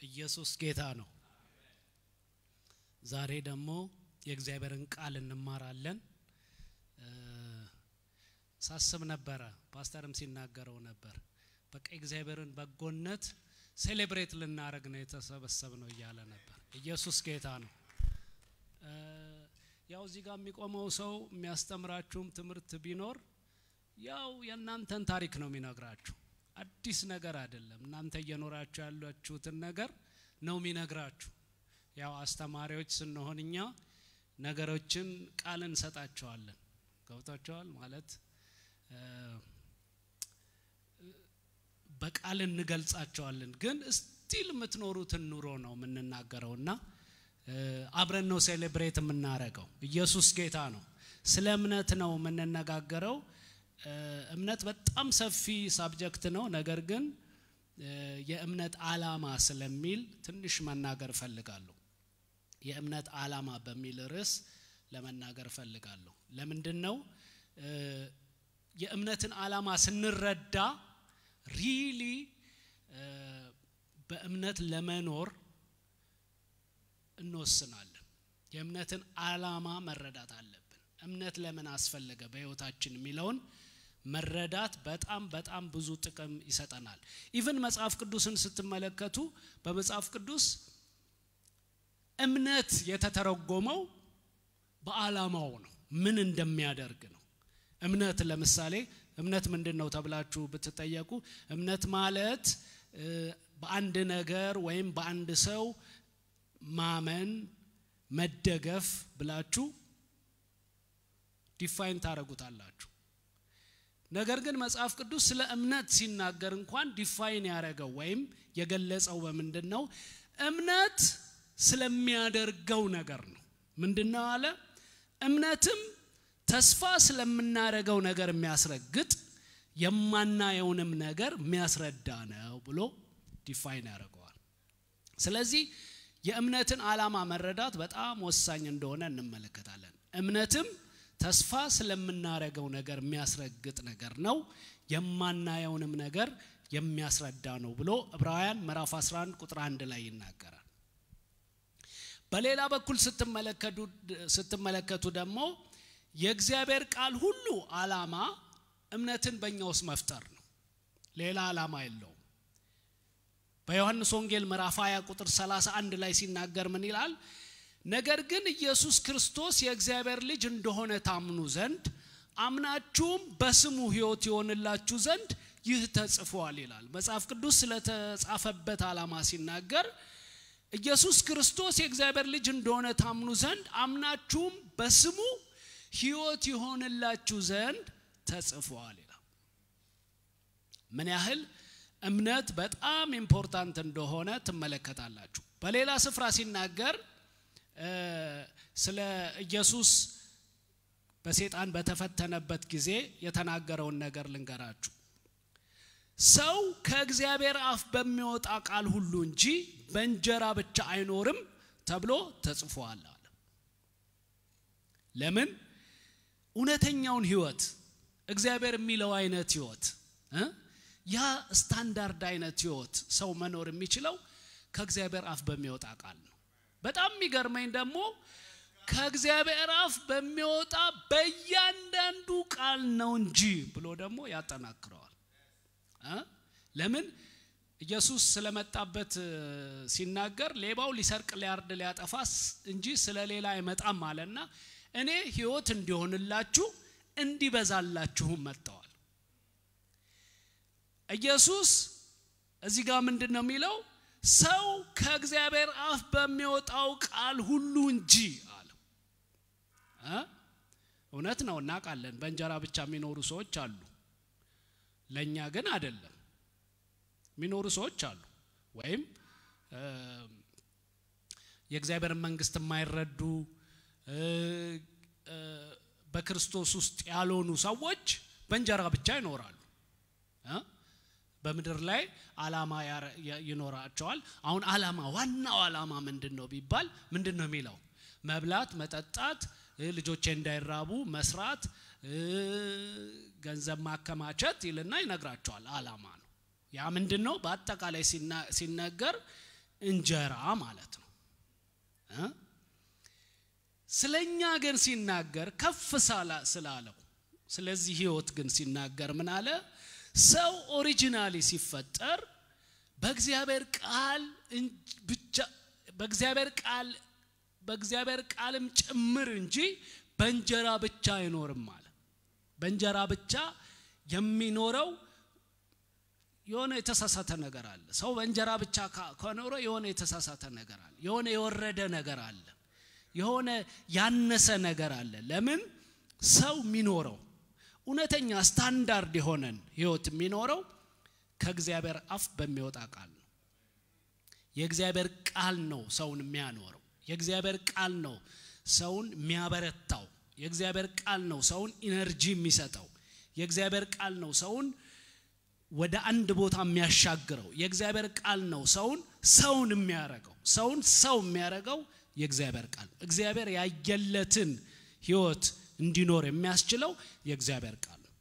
ኢየሱስ ጌታ ነው። ዛሬ ደግሞ የእግዚአብሔርን ቃል እንማራለን። ሳስብ ነበረ፣ ፓስተርም ሲናገረው ነበር። በቃ የእግዚአብሔርን በጎነት ሴሌብሬት ልናደረግ ነው የተሰበሰብ ነው እያለ ነበር። ኢየሱስ ጌታ ነው። ያው እዚህ ጋር የሚቆመው ሰው የሚያስተምራችሁም ትምህርት ቢኖር ያው የእናንተን ታሪክ ነው የሚነግራችሁ። አዲስ ነገር አይደለም። እናንተ እየኖራችሁ ያላችሁትን ነገር ነው የሚነግራችሁ። ያው አስተማሪዎች ስንሆን እኛ ነገሮችን ቃል እንሰጣቸዋለን። ገብቷቸዋል ማለት በቃል እንገልጻቸዋለን። ግን ስቲል የምትኖሩትን ኑሮ ነው የምንናገረው እና አብረን ነው ሴሌብሬት የምናረገው። ኢየሱስ ጌታ ነው። ስለ እምነት ነው የምንነጋገረው። እምነት በጣም ሰፊ ሳብጀክት ነው። ነገር ግን የእምነት አላማ ስለሚል ትንሽ መናገር እፈልጋለሁ። የእምነት አላማ በሚል ርዕስ ለመናገር እፈልጋለሁ። ለምንድን ነው የእምነትን አላማ ስንረዳ ሪሊ በእምነት ለመኖር እንወስናለን። የእምነትን አላማ መረዳት አለብን። እምነት ለምን አስፈለገ በህይወታችን የሚለውን መረዳት በጣም በጣም ብዙ ጥቅም ይሰጠናል። ኢቭን መጽሐፍ ቅዱስን ስትመለከቱ በመጽሐፍ ቅዱስ እምነት የተተረጎመው በአላማው ነው፣ ምን እንደሚያደርግ ነው። እምነት ለምሳሌ እምነት ምንድን ነው ተብላችሁ ብትጠየቁ እምነት ማለት በአንድ ነገር ወይም በአንድ ሰው ማመን መደገፍ ብላችሁ ዲፋይን ታደረጉታላችሁ። ነገር ግን መጽሐፍ ቅዱስ ስለ እምነት ሲናገር እንኳን ዲፋይን ያደረገው ወይም የገለጸው በምንድን ነው? እምነት ስለሚያደርገው ነገር ነው። ምንድን ነው አለ? እምነትም ተስፋ ስለምናደርገው ነገር የሚያስረግጥ የማናየውንም ነገር የሚያስረዳ ነው ብሎ ዲፋይን ያደርገዋል። ስለዚህ የእምነትን ዓላማ መረዳት በጣም ወሳኝ እንደሆነ እንመለከታለን። እምነትም ተስፋ ስለምናደርገው ነገር የሚያስረግጥ ነገር ነው፣ የማናየውንም ነገር የሚያስረዳ ነው ብሎ ዕብራውያን ምዕራፍ 11 ቁጥር 1 ላይ ይናገራል። በሌላ በኩል ስትመለከቱ ደግሞ የእግዚአብሔር ቃል ሁሉ ዓላማ እምነትን በእኛ ውስጥ መፍጠር ነው። ሌላ ዓላማ የለውም። በዮሐንስ ወንጌል ምዕራፍ 20 ቁጥር 31 ላይ ሲናገር ምን ይላል? ነገር ግን ኢየሱስ ክርስቶስ የእግዚአብሔር ልጅ እንደሆነ ታምኑ ዘንድ አምናችሁም በስሙ ሕይወት ይሆንላችሁ ዘንድ ይህ ተጽፏል ይላል። መጽሐፍ ቅዱስ ስለተጻፈበት ዓላማ ሲናገር ኢየሱስ ክርስቶስ የእግዚአብሔር ልጅ እንደሆነ ታምኑ ዘንድ አምናችሁም በስሙ ሕይወት ይሆንላችሁ ዘንድ ተጽፏል ይላል። ምን ያህል እምነት በጣም ኢምፖርታንት እንደሆነ ትመለከታላችሁ። በሌላ ስፍራ ሲናገር ስለ ኢየሱስ በሴጣን በተፈተነበት ጊዜ የተናገረውን ነገር ልንገራችሁ። ሰው ከእግዚአብሔር አፍ በሚወጣ ቃል ሁሉ እንጂ በእንጀራ ብቻ አይኖርም ተብሎ ተጽፏል አለ። ለምን? እውነተኛውን ህይወት እግዚአብሔር የሚለው አይነት ህይወት ያ ስታንዳርድ አይነት ህይወት ሰው መኖር የሚችለው ከእግዚአብሔር አፍ በሚወጣ ቃል ነው። በጣም የሚገርመኝ ደግሞ ከእግዚአብሔር አፍ በሚወጣ በእያንዳንዱ ቃል ነው እንጂ ብሎ ደግሞ ያጠናክረዋል። ለምን ኢየሱስ ስለመጣበት ሲናገር ሌባው ሊሰርቅ፣ ሊያርድ፣ ሊያጠፋ እንጂ ስለ ሌላ አይመጣም አለና እኔ ህይወት እንዲሆንላችሁ እንዲበዛላችሁም መጥተዋል። ኢየሱስ እዚህ ጋር ምንድን ነው የሚለው? ሰው ከእግዚአብሔር አፍ በሚወጣው ቃል ሁሉ እንጂ አለው። እውነት ነው፣ እናውቃለን። በእንጀራ ብቻ የሚኖሩ ሰዎች አሉ። ለእኛ ግን አይደለም። የሚኖሩ ሰዎች አሉ፣ ወይም የእግዚአብሔርን መንግስት የማይረዱ በክርስቶስ ውስጥ ያልሆኑ ሰዎች በእንጀራ ብቻ ይኖራሉ። በምድር ላይ አላማ ይኖራቸዋል። አሁን አላማ ዋናው አላማ ምንድን ነው ቢባል ምንድን ነው የሚለው? መብላት፣ መጠጣት፣ ልጆቼ እንዳይራቡ መስራት፣ ገንዘብ ማከማቸት ይልና ይነግራቸዋል። አላማ ነው። ያ ምንድን ነው? በአጠቃላይ ሲነገር እንጀራ ማለት ነው እ ስለኛ ግን ሲናገር ከፍ ስላለው ስለዚህ ህይወት ግን ሲናገር ምን አለ ሰው ኦሪጂናሊ ሲፈጠር በእግዚአብሔር ቃል ብቻ በእግዚአብሔር ቃል በእግዚአብሔር ቃልም ጭምር እንጂ በእንጀራ ብቻ አይኖርም አለ በእንጀራ ብቻ የሚኖረው የሆነ የተሳሳተ ነገር አለ ሰው በእንጀራ ብቻ ከኖረ የሆነ የተሳሳተ ነገር አለ የሆነ የወረደ ነገር አለ የሆነ ያነሰ ነገር አለ ለምን ሰው የሚኖረው እውነተኛ ስታንዳርድ የሆነን ህይወት የሚኖረው ከእግዚአብሔር አፍ በሚወጣ ቃል ነው የእግዚአብሔር ቃል ነው ሰውን የሚያኖረው የእግዚአብሔር ቃል ነው ሰውን የሚያበረታው የእግዚአብሔር ቃል ነው ሰውን ኢነርጂ የሚሰጠው የእግዚአብሔር ቃል ነው ሰውን ወደ አንድ ቦታ የሚያሻግረው የእግዚአብሔር ቃል ነው ሰውን ሰውን የሚያረገው ሰውን ሰው የሚያረገው የእግዚአብሔር ቃል ነው እግዚአብሔር ያየለትን ህይወት እንዲኖር የሚያስችለው የእግዚአብሔር ቃል ነው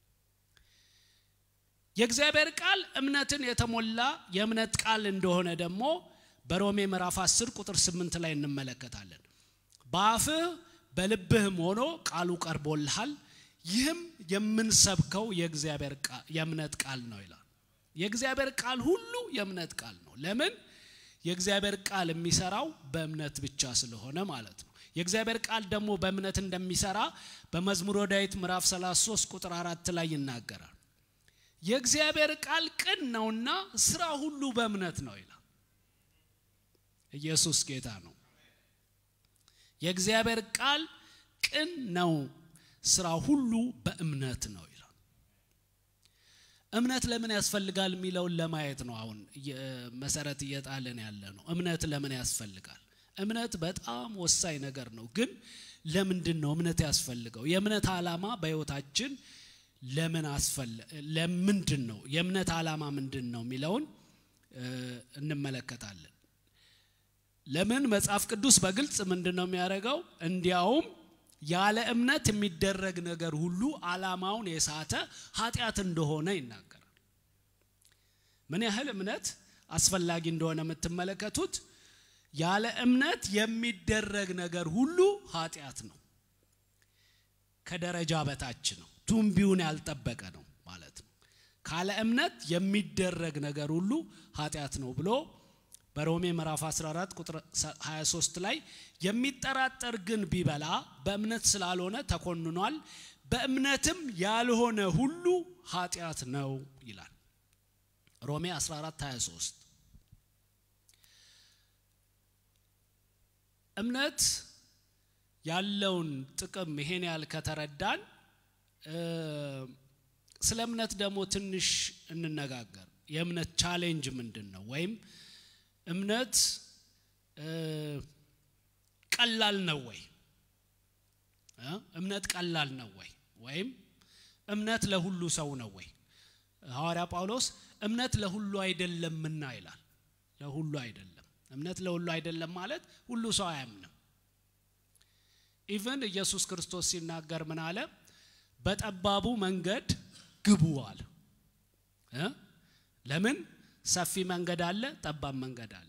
የእግዚአብሔር ቃል እምነትን የተሞላ የእምነት ቃል እንደሆነ ደግሞ በሮሜ ምዕራፍ 10 ቁጥር 8 ላይ እንመለከታለን በአፍህ በልብህም ሆኖ ቃሉ ቀርቦልሃል ይህም የምንሰብከው የእግዚአብሔር የእምነት ቃል ነው ይላል የእግዚአብሔር ቃል ሁሉ የእምነት ቃል ነው ለምን የእግዚአብሔር ቃል የሚሰራው በእምነት ብቻ ስለሆነ ማለት ነው የእግዚአብሔር ቃል ደግሞ በእምነት እንደሚሰራ በመዝሙረ ዳዊት ምዕራፍ 33 ቁጥር አራት ላይ ይናገራል የእግዚአብሔር ቃል ቅን ነውና ስራ ሁሉ በእምነት ነው ይላል ኢየሱስ ጌታ ነው የእግዚአብሔር ቃል ቅን ነው ስራ ሁሉ በእምነት ነው ይላል እምነት ለምን ያስፈልጋል የሚለውን ለማየት ነው አሁን መሰረት እየጣለን ያለ ነው እምነት ለምን ያስፈልጋል እምነት በጣም ወሳኝ ነገር ነው ግን ለምንድን ነው እምነት ያስፈልገው የእምነት ዓላማ በህይወታችን ለምን አስፈለ ለምንድን ነው የእምነት ዓላማ ምንድን ነው የሚለውን እንመለከታለን ለምን መጽሐፍ ቅዱስ በግልጽ ምንድን ነው የሚያደርገው እንዲያውም ያለ እምነት የሚደረግ ነገር ሁሉ ዓላማውን የሳተ ኃጢአት እንደሆነ ይናገራል ምን ያህል እምነት አስፈላጊ እንደሆነ የምትመለከቱት ያለ እምነት የሚደረግ ነገር ሁሉ ኃጢአት ነው ከደረጃ በታች ነው ቱንቢውን ያልጠበቀ ነው ማለት ነው ካለ እምነት የሚደረግ ነገር ሁሉ ኃጢአት ነው ብሎ በሮሜ ምዕራፍ 14 ቁጥር 23 ላይ የሚጠራጠር ግን ቢበላ በእምነት ስላልሆነ ተኮንኗል በእምነትም ያልሆነ ሁሉ ኃጢአት ነው ይላል ሮሜ 14 23 እምነት ያለውን ጥቅም ይሄን ያህል ከተረዳን ስለ እምነት ደግሞ ትንሽ እንነጋገር የእምነት ቻሌንጅ ምንድን ነው ወይም እምነት ቀላል ነው ወይ እምነት ቀላል ነው ወይ ወይም እምነት ለሁሉ ሰው ነው ወይ ሐዋርያ ጳውሎስ እምነት ለሁሉ አይደለምና ይላል ለሁሉ አይደለም እምነት ለሁሉ አይደለም ማለት ሁሉ ሰው አያምንም ኢቨን ኢየሱስ ክርስቶስ ሲናገር ምን አለ በጠባቡ መንገድ ግቡ አለ ለምን ሰፊ መንገድ አለ ጠባብ መንገድ አለ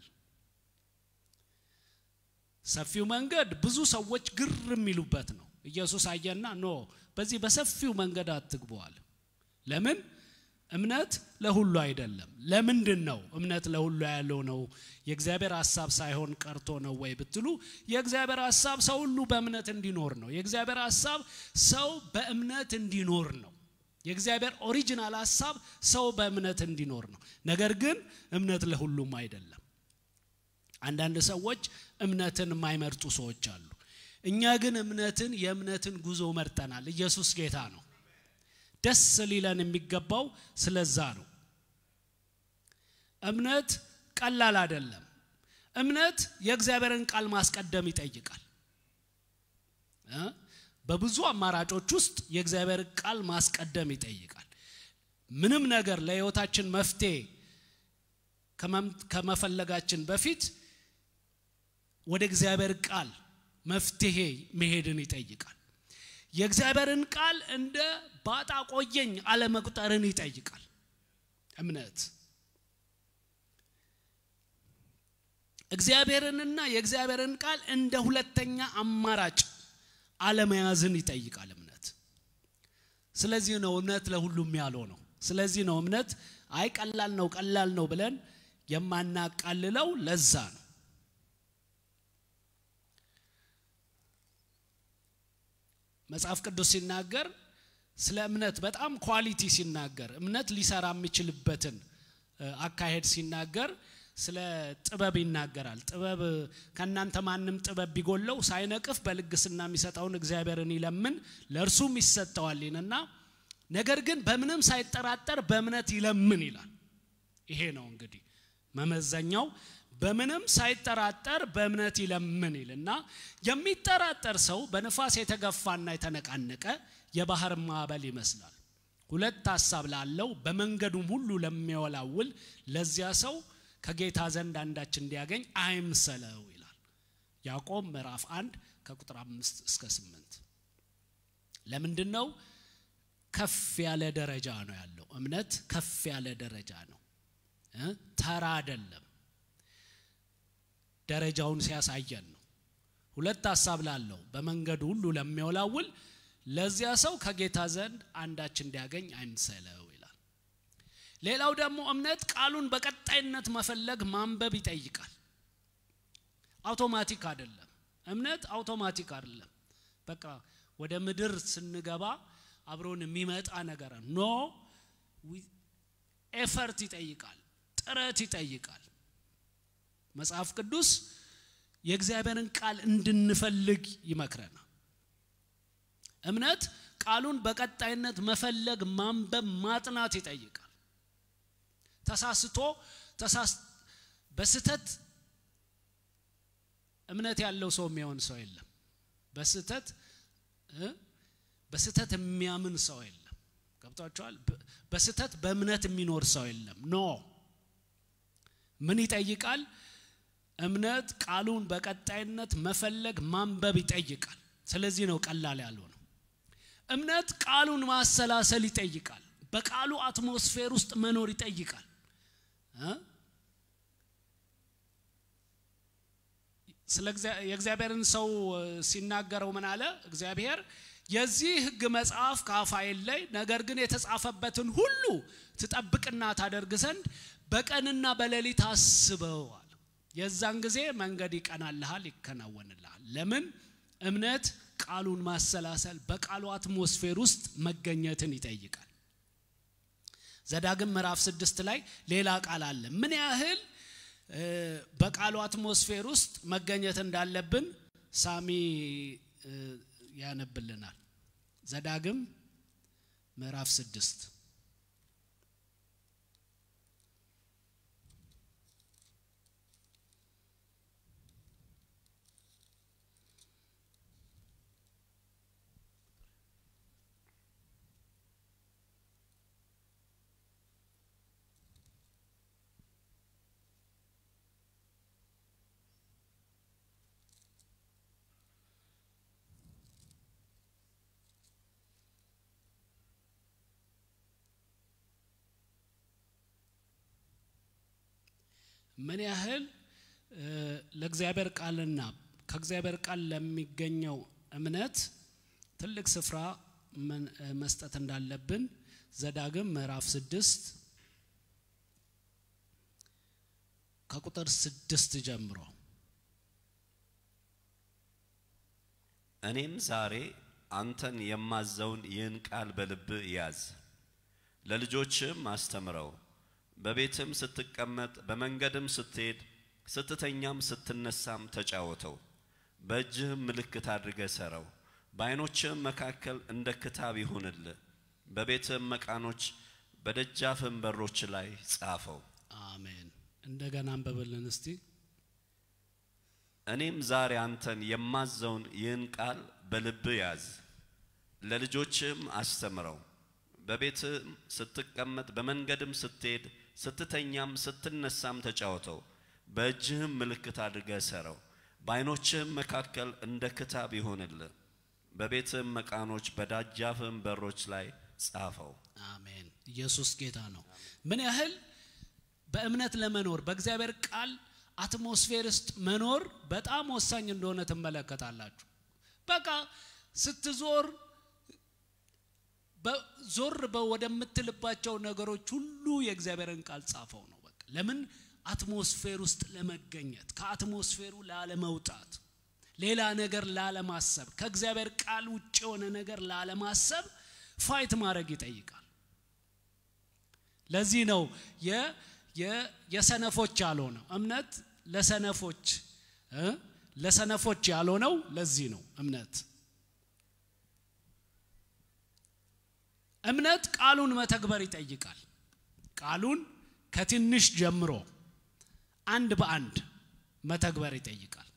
ሰፊው መንገድ ብዙ ሰዎች ግር የሚሉበት ነው ኢየሱስ አየና ኖ በዚህ በሰፊው መንገድ አትግበዋል ለምን እምነት ለሁሉ አይደለም ለምንድን ነው እምነት ለሁሉ ያለው ነው የእግዚአብሔር ሀሳብ ሳይሆን ቀርቶ ነው ወይ ብትሉ የእግዚአብሔር ሀሳብ ሰው ሁሉ በእምነት እንዲኖር ነው የእግዚአብሔር ሀሳብ ሰው በእምነት እንዲኖር ነው የእግዚአብሔር ኦሪጂናል ሀሳብ ሰው በእምነት እንዲኖር ነው ነገር ግን እምነት ለሁሉም አይደለም አንዳንድ ሰዎች እምነትን የማይመርጡ ሰዎች አሉ እኛ ግን እምነትን የእምነትን ጉዞ መርጠናል ኢየሱስ ጌታ ነው ደስ ሊለን የሚገባው ስለዛ ነው እምነት ቀላል አይደለም እምነት የእግዚአብሔርን ቃል ማስቀደም ይጠይቃል በብዙ አማራጮች ውስጥ የእግዚአብሔር ቃል ማስቀደም ይጠይቃል ምንም ነገር ለህይወታችን መፍትሄ ከመፈለጋችን በፊት ወደ እግዚአብሔር ቃል መፍትሄ መሄድን ይጠይቃል የእግዚአብሔርን ቃል እንደ ባጣ ቆየኝ አለመቁጠርን ይጠይቃል እምነት እግዚአብሔርንና የእግዚአብሔርን ቃል እንደ ሁለተኛ አማራጭ አለመያዝን ይጠይቃል እምነት። ስለዚህ ነው እምነት ለሁሉም ያለው ነው። ስለዚህ ነው እምነት አይ ቀላል ነው ቀላል ነው ብለን የማናቃልለው ለዛ ነው። መጽሐፍ ቅዱስ ሲናገር ስለ እምነት በጣም ኳሊቲ ሲናገር እምነት ሊሰራ የሚችልበትን አካሄድ ሲናገር ስለ ጥበብ ይናገራል። ጥበብ ከእናንተ ማንም ጥበብ ቢጎለው ሳይነቅፍ በልግስና የሚሰጠውን እግዚአብሔርን ይለምን ለእርሱም ይሰጠዋል ይልና ነገር ግን በምንም ሳይጠራጠር በእምነት ይለምን ይላል። ይሄ ነው እንግዲህ መመዘኛው። በምንም ሳይጠራጠር በእምነት ይለምን ይልና የሚጠራጠር ሰው በንፋስ የተገፋና የተነቃነቀ የባህር ማዕበል ይመስላል። ሁለት ሀሳብ ላለው በመንገዱም ሁሉ ለሚወላውል ለዚያ ሰው ከጌታ ዘንድ አንዳች እንዲያገኝ አይምሰለው ይላል ያዕቆብ ምዕራፍ አንድ ከቁጥር አምስት እስከ ስምንት ለምንድን ነው ከፍ ያለ ደረጃ ነው ያለው እምነት ከፍ ያለ ደረጃ ነው ተራ አይደለም ደረጃውን ሲያሳየን ነው ሁለት ሀሳብ ላለው በመንገዱ ሁሉ ለሚወላውል ለዚያ ሰው ከጌታ ዘንድ አንዳች እንዲያገኝ አይምሰለው ይላል ሌላው ደግሞ እምነት ቃሉን በቀጣይነት መፈለግ ማንበብ ይጠይቃል አውቶማቲክ አይደለም እምነት አውቶማቲክ አይደለም በቃ ወደ ምድር ስንገባ አብሮን የሚመጣ ነገር ኖ ኤፈርት ይጠይቃል ጥረት ይጠይቃል መጽሐፍ ቅዱስ የእግዚአብሔርን ቃል እንድንፈልግ ይመክረናል እምነት ቃሉን በቀጣይነት መፈለግ ማንበብ ማጥናት ይጠይቃል ተሳስቶ በስተት እምነት ያለው ሰው የሚሆን ሰው የለም በስተት በስተት የሚያምን ሰው የለም ገብቷቸዋል በስተት በእምነት የሚኖር ሰው የለም ኖ ምን ይጠይቃል እምነት ቃሉን በቀጣይነት መፈለግ ማንበብ ይጠይቃል ስለዚህ ነው ቀላል ያለው ነው እምነት ቃሉን ማሰላሰል ይጠይቃል በቃሉ አትሞስፌር ውስጥ መኖር ይጠይቃል ስለ የእግዚአብሔርን ሰው ሲናገረው ምን አለ እግዚአብሔር የዚህ ህግ መጽሐፍ ከአፋይል ላይ ነገር ግን የተጻፈበትን ሁሉ ትጠብቅና ታደርግ ዘንድ በቀንና በሌሊት አስበዋል የዛን ጊዜ መንገድ ይቀናልሃል ይከናወንልሃል ለምን እምነት ቃሉን ማሰላሰል በቃሉ አትሞስፌር ውስጥ መገኘትን ይጠይቃል ዘዳግም ምዕራፍ ስድስት ላይ ሌላ ቃል አለ ምን ያህል በቃሉ አትሞስፌር ውስጥ መገኘት እንዳለብን ሳሚ ያነብልናል ዘዳግም ምዕራፍ ስድስት ምን ያህል ለእግዚአብሔር ቃልና ከእግዚአብሔር ቃል ለሚገኘው እምነት ትልቅ ስፍራ መስጠት እንዳለብን ዘዳግም ምዕራፍ ስድስት ከቁጥር ስድስት ጀምሮ እኔም ዛሬ አንተን የማዘውን ይህን ቃል በልብ ያዝ፣ ለልጆችም አስተምረው በቤትም ስትቀመጥ በመንገድም ስትሄድ ስትተኛም ስትነሳም ተጫወተው። በእጅህም ምልክት አድርገ ሰረው። በዓይኖችህም መካከል እንደ ክታብ ይሁንልህ። በቤትህም መቃኖች በደጃፍም በሮች ላይ ጻፈው። አሜን እንደገና አንበብልን እስቲ እኔም ዛሬ አንተን የማዘውን ይህን ቃል በልብ ያዝ፣ ለልጆችህም አስተምረው በቤትህም ስትቀመጥ በመንገድም ስትሄድ ስትተኛም ስትነሳም ተጫወተው። በእጅህም ምልክት አድርገህ ሰረው። በዓይኖችህም መካከል እንደ ክታብ ይሆንልህ። በቤትህም መቃኖች በደጃፍህም በሮች ላይ ጻፈው። አሜን ኢየሱስ ጌታ ነው ምን ያህል በእምነት ለመኖር በእግዚአብሔር ቃል አትሞስፌር ውስጥ መኖር በጣም ወሳኝ እንደሆነ ትመለከታላችሁ። በቃ ስትዞር ዞር ወደምትልባቸው ነገሮች ሁሉ የእግዚአብሔርን ቃል ጻፈው ነው። በቃ ለምን አትሞስፌር ውስጥ ለመገኘት ከአትሞስፌሩ ላለመውጣት ሌላ ነገር ላለማሰብ ከእግዚአብሔር ቃል ውጭ የሆነ ነገር ላለማሰብ ፋይት ማድረግ ይጠይቃል። ለዚህ ነው የሰነፎች ያልሆነው እምነት ለሰነፎች ለሰነፎች ያልሆነው ለዚህ ነው እምነት እምነት ቃሉን መተግበር ይጠይቃል። ቃሉን ከትንሽ ጀምሮ አንድ በአንድ መተግበር ይጠይቃል።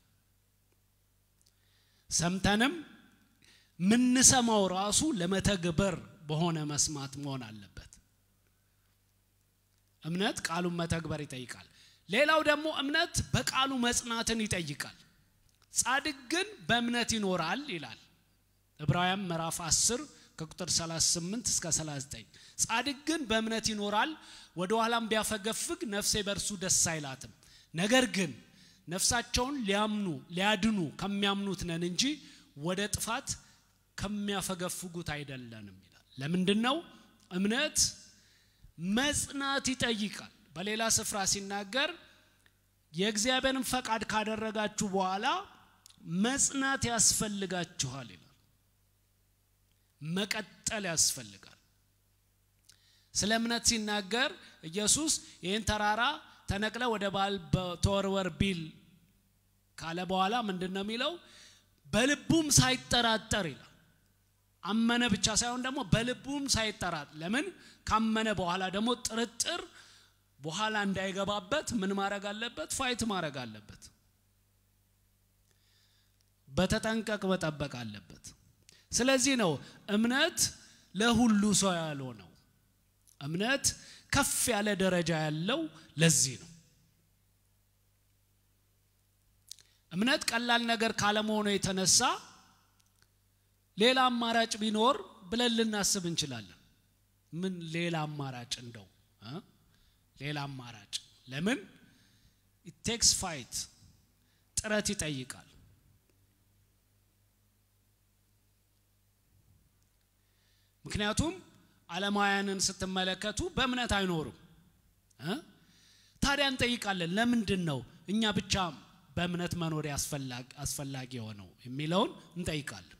ሰምተንም ምንሰማው ራሱ ለመተግበር በሆነ መስማት መሆን አለበት። እምነት ቃሉን መተግበር ይጠይቃል። ሌላው ደግሞ እምነት በቃሉ መጽናትን ይጠይቃል። ጻድቅ ግን በእምነት ይኖራል ይላል ዕብራውያን ምዕራፍ 10 ከቁጥር 38 እስከ 39 ጻድቅ ግን በእምነት ይኖራል፣ ወደ ኋላም ቢያፈገፍግ ነፍሴ በእርሱ ደስ አይላትም። ነገር ግን ነፍሳቸውን ሊያምኑ ሊያድኑ ከሚያምኑት ነን እንጂ ወደ ጥፋት ከሚያፈገፍጉት አይደለንም ይላል። ለምንድን ነው? እምነት መጽናት ይጠይቃል። በሌላ ስፍራ ሲናገር የእግዚአብሔርን ፈቃድ ካደረጋችሁ በኋላ መጽናት ያስፈልጋችኋል ይላል። መቀጠል ያስፈልጋል። ስለ እምነት ሲናገር ኢየሱስ ይህን ተራራ ተነቅለ ወደ ባል ተወርወር ቢል ካለ በኋላ ምንድን ነው የሚለው? በልቡም ሳይጠራጠር ይላል። አመነ ብቻ ሳይሆን ደግሞ በልቡም ሳይጠራጠር። ለምን? ካመነ በኋላ ደግሞ ጥርጥር በኋላ እንዳይገባበት ምን ማድረግ አለበት? ፋይት ማድረግ አለበት። በተጠንቀቅ መጠበቅ አለበት። ስለዚህ ነው እምነት ለሁሉ ሰው ያልሆነው። እምነት ከፍ ያለ ደረጃ ያለው ለዚህ ነው። እምነት ቀላል ነገር ካለመሆኑ የተነሳ ሌላ አማራጭ ቢኖር ብለን ልናስብ እንችላለን። ምን ሌላ አማራጭ እንደው ሌላ አማራጭ ለምን ኢቴክስ ፋይት ጥረት ይጠይቃል። ምክንያቱም ዓለማውያንን ስትመለከቱ በእምነት አይኖሩም። ታዲያ እንጠይቃለን፣ ለምንድን ነው እኛ ብቻ በእምነት መኖር አስፈላጊ የሆነው የሚለውን እንጠይቃለን።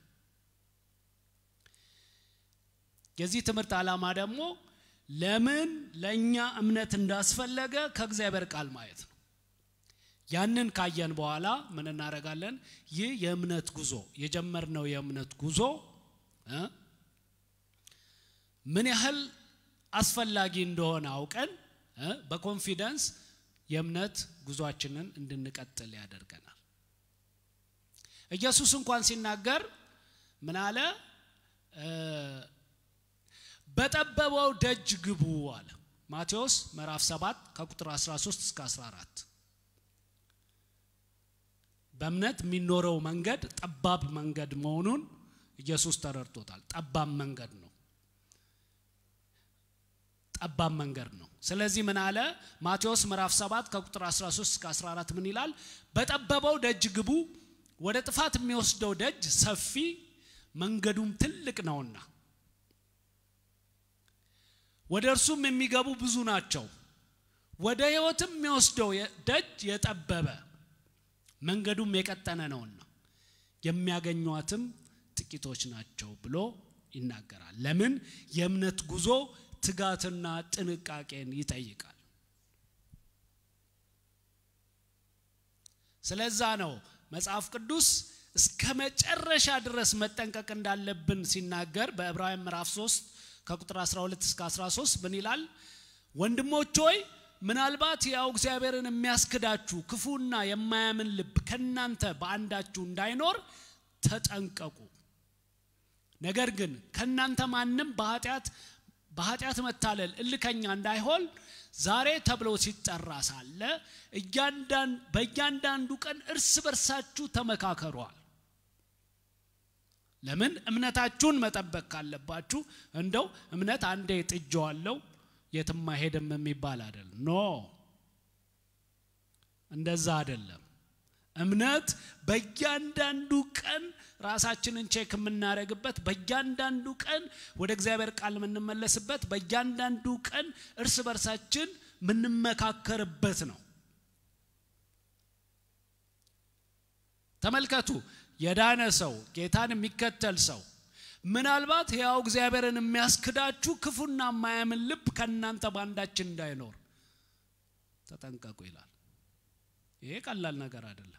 የዚህ ትምህርት ዓላማ ደግሞ ለምን ለእኛ እምነት እንዳስፈለገ ከእግዚአብሔር ቃል ማየት ነው። ያንን ካየን በኋላ ምን እናደርጋለን? ይህ የእምነት ጉዞ የጀመርነው የእምነት ጉዞ ምን ያህል አስፈላጊ እንደሆነ አውቀን በኮንፊደንስ የእምነት ጉዟችንን እንድንቀጥል ያደርገናል። ኢየሱስ እንኳን ሲናገር ምን አለ? በጠበበው ደጅ ግቡ አለ። ማቴዎስ ምዕራፍ 7 ከቁጥር 13 እስከ 14 በእምነት የሚኖረው መንገድ ጠባብ መንገድ መሆኑን ኢየሱስ ተረድቶታል። ጠባብ መንገድ ነው። ጠባብ መንገድ ነው። ስለዚህ ምን አለ? ማቴዎስ ምዕራፍ 7 ከቁጥር 13 እስከ 14 ምን ይላል? በጠበበው ደጅ ግቡ፣ ወደ ጥፋት የሚወስደው ደጅ ሰፊ መንገዱም ትልቅ ነውና ወደ እርሱም የሚገቡ ብዙ ናቸው። ወደ ሕይወትም የሚወስደው ደጅ የጠበበ መንገዱም የቀጠነ ነውና የሚያገኟትም ጥቂቶች ናቸው ብሎ ይናገራል። ለምን? የእምነት ጉዞ ትጋትና ጥንቃቄን ይጠይቃል። ስለዛ ነው መጽሐፍ ቅዱስ እስከ መጨረሻ ድረስ መጠንቀቅ እንዳለብን ሲናገር በዕብራውያን ምዕራፍ 3 ከቁጥር 12 እስከ 13 ምን ይላል? ወንድሞች ሆይ ምናልባት ያው እግዚአብሔርን የሚያስክዳችሁ ክፉና የማያምን ልብ ከናንተ በአንዳችሁ እንዳይኖር ተጠንቀቁ። ነገር ግን ከናንተ ማንም በኃጢአት በኃጢአት መታለል እልከኛ እንዳይሆን ዛሬ ተብሎ ሲጠራ ሳለ በእያንዳንዱ ቀን እርስ በርሳችሁ ተመካከሯል። ለምን እምነታችሁን መጠበቅ ካለባችሁ እንደው እምነት አንዴ ጥጀዋለው የትም አይሄድም የሚባል አይደል። ኖ እንደዛ አይደለም። እምነት በእያንዳንዱ ቀን ራሳችንን ቼክ የምናደርግበት፣ በእያንዳንዱ ቀን ወደ እግዚአብሔር ቃል የምንመለስበት፣ በእያንዳንዱ ቀን እርስ በርሳችን የምንመካከርበት ነው። ተመልከቱ፣ የዳነ ሰው ጌታን የሚከተል ሰው ምናልባት ሕያው እግዚአብሔርን የሚያስክዳችሁ ክፉና የማያምን ልብ ከእናንተ በአንዳችን እንዳይኖር ተጠንቀቁ ይላል። ይሄ ቀላል ነገር አይደለም።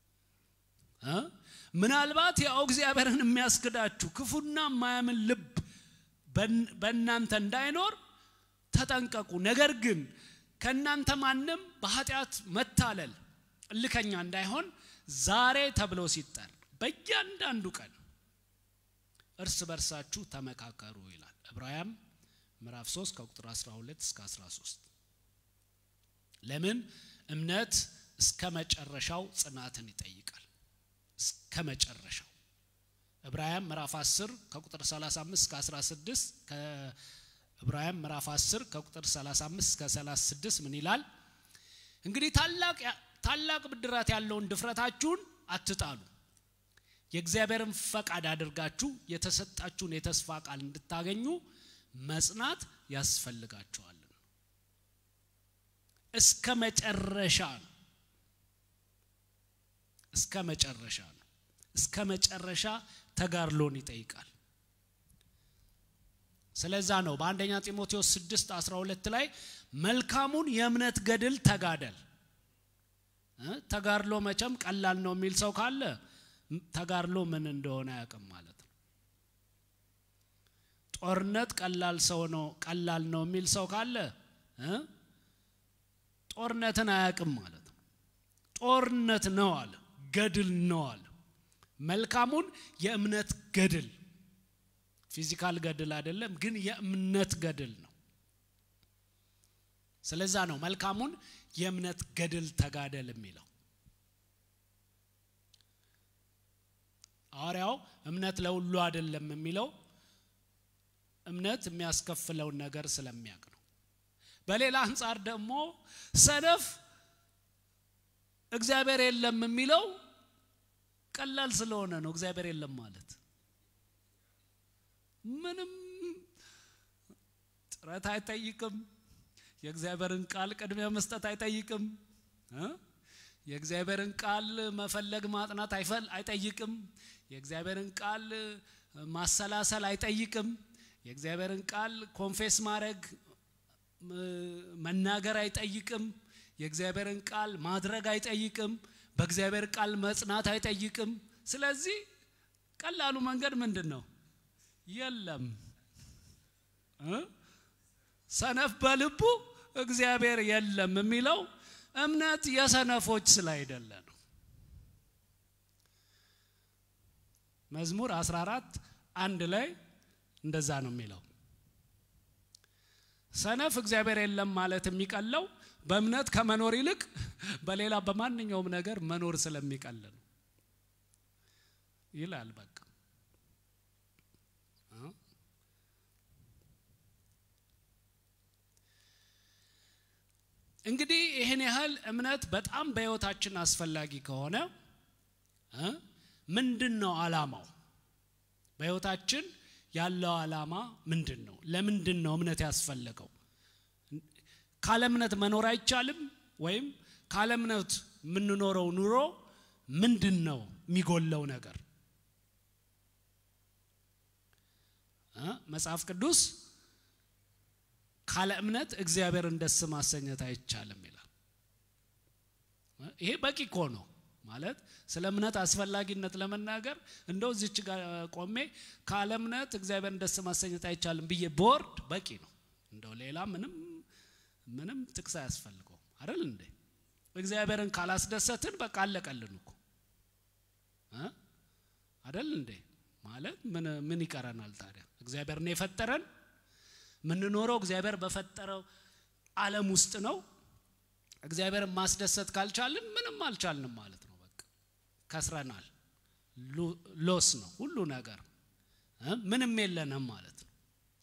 ምናልባት ሕያው እግዚአብሔርን የሚያስክዳችሁ ክፉና የማያምን ልብ በእናንተ እንዳይኖር ተጠንቀቁ። ነገር ግን ከእናንተ ማንም በኃጢአት መታለል እልከኛ እንዳይሆን ዛሬ ተብሎ ሲጠር በእያንዳንዱ ቀን እርስ በርሳችሁ ተመካከሩ ይላል። ዕብራውያን ምዕራፍ 3 ከቁጥር 12 እስከ 13 ለምን እምነት እስከ መጨረሻው ጽናትን ይጠይቃል። እስከ መጨረሻው ዕብራውያን ምዕራፍ 10 ከቁጥር 35 እስከ 16 ከዕብራውያን ምዕራፍ 10 ከቁጥር 35 እስከ 36 ምን ይላል? እንግዲህ ታላቅ ታላቅ ብድራት ያለውን ድፍረታችሁን አትጣሉ የእግዚአብሔርን ፈቃድ አድርጋችሁ የተሰጣችሁን የተስፋ ቃል እንድታገኙ መጽናት ያስፈልጋችኋል። እስከ መጨረሻ ነው። እስከ መጨረሻ ነው። እስከ መጨረሻ ተጋድሎን ይጠይቃል። ስለዛ ነው በአንደኛ ጢሞቴዎስ 6 12 ላይ መልካሙን የእምነት ገድል ተጋደል። ተጋድሎ መቼም ቀላል ነው የሚል ሰው ካለ ተጋድሎ ምን እንደሆነ አያውቅም ማለት ነው። ጦርነት ቀላል ሰው ነው ቀላል ነው የሚል ሰው ካለ ጦርነትን አያውቅም ማለት ነው። ጦርነት ነው አለ፣ ገድል ነው አለ። መልካሙን የእምነት ገድል ፊዚካል ገድል አይደለም፣ ግን የእምነት ገድል ነው። ስለዛ ነው መልካሙን የእምነት ገድል ተጋደል የሚለው። ሐዋርያው እምነት ለሁሉ አይደለም የሚለው እምነት የሚያስከፍለውን ነገር ስለሚያውቅ ነው። በሌላ አንጻር ደግሞ ሰነፍ እግዚአብሔር የለም የሚለው ቀላል ስለሆነ ነው። እግዚአብሔር የለም ማለት ምንም ጥረት አይጠይቅም። የእግዚአብሔርን ቃል ቅድሚያ መስጠት አይጠይቅም። የእግዚአብሔርን ቃል መፈለግ ማጥናት አይጠይቅም። የእግዚአብሔርን ቃል ማሰላሰል አይጠይቅም። የእግዚአብሔርን ቃል ኮንፌስ ማድረግ መናገር አይጠይቅም። የእግዚአብሔርን ቃል ማድረግ አይጠይቅም። በእግዚአብሔር ቃል መጽናት አይጠይቅም። ስለዚህ ቀላሉ መንገድ ምንድን ነው? የለም። ሰነፍ በልቡ እግዚአብሔር የለም የሚለው እምነት የሰነፎች ስላይደለ ነው። መዝሙር 14 አንድ ላይ እንደዛ ነው የሚለው። ሰነፍ እግዚአብሔር የለም ማለት የሚቀለው በእምነት ከመኖር ይልቅ በሌላ በማንኛውም ነገር መኖር ስለሚቀል ነው ይላል። በቃ እንግዲህ ይህን ያህል እምነት በጣም በሕይወታችን አስፈላጊ ከሆነ ምንድን ነው ዓላማው? በሕይወታችን ያለው ዓላማ ምንድን ነው? ለምንድን ነው እምነት ያስፈለገው? ካለ እምነት መኖር አይቻልም? ወይም ካለ እምነት የምንኖረው ኑሮ ምንድን ነው የሚጎለው ነገር? መጽሐፍ ቅዱስ ካለ እምነት እግዚአብሔርን ደስ ማሰኘት አይቻልም ይላል። ይሄ በቂ እኮ ነው ማለት ስለ እምነት አስፈላጊነት ለመናገር እንደው እዚች ጋር ቆሜ ካለ እምነት እግዚአብሔርን ደስ ማሰኘት አይቻልም ብዬ ቦርድ በቂ ነው። እንደው ሌላ ምንም ምንም ጥቅስ አያስፈልገውም አይደል እንዴ? እግዚአብሔርን ካላስደሰትን በቃ አለቀልን እኮ አይደል እንዴ? ማለት ምን ምን ይቀረናል ታዲያ? እግዚአብሔር ነው የፈጠረን የምንኖረው እግዚአብሔር በፈጠረው ዓለም ውስጥ ነው። እግዚአብሔርን ማስደሰት ካልቻልን ምንም አልቻልንም ማለት ነው። በቃ ከስረናል። ሎስ ነው ሁሉ ነገር፣ ምንም የለንም ማለት ነው።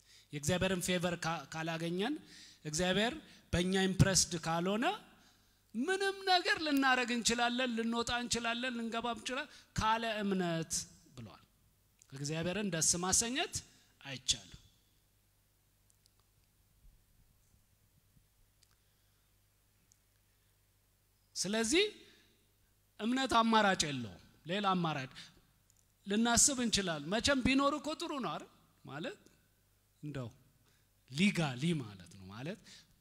የእግዚአብሔርን ፌቨር ካላገኘን፣ እግዚአብሔር በእኛ ኢምፕረስድ ካልሆነ ምንም ነገር ልናደረግ እንችላለን ልንወጣ እንችላለን ልንገባ እንችላለን ካለ እምነት ብሏል እግዚአብሔርን ደስ ማሰኘት አይቻልም ስለዚህ እምነት አማራጭ የለውም ሌላ አማራጭ ልናስብ እንችላል መቼም ቢኖር እኮ ጥሩ ነው አይደል ማለት እንደው ሊጋሊ ማለት ነው ማለት